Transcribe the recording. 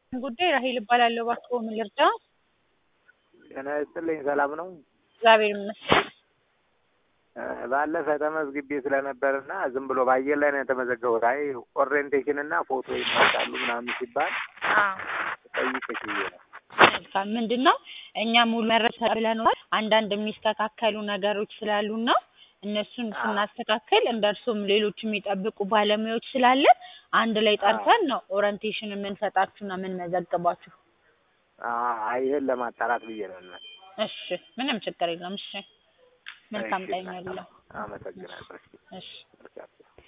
ጉዳይ ራሄል እባላለሁ። እባክዎ ምን ልርዳ? ጤና ይስጥልኝ። ሰላም ነው? እግዚአብሔር ይመስገን። እ ባለፈ ተመዝግቤ ስለነበርና ዝም ብሎ በአየር ላይ ነው የተመዘገቡት። አይ ኦሪየንቴሽን እና ፎቶ ይመጣሉ ምናምን ሲባል አዎ ጠይቅሽ ብዬ ነው። መልካም ምንድን ነው እኛ ሙሉ መረጃ ብለናል። አንዳንድ የሚስተካከሉ ነገሮች ስላሉና እነሱን ስናስተካከል እንደ እርሱም ሌሎች የሚጠብቁ ባለሙያዎች ስላለን አንድ ላይ ጠርተን ነው ኦሪንቴሽን የምንሰጣችሁና የምንመዘግባችሁ። አይ ይሄን ለማጣራት ብዬ ነው። እና እሺ ምንም ችግር የለም። እሺ መልካም እሺ፣ ቀን ይሁንልዎ። አመሰግናለሁ። እሺ እሺ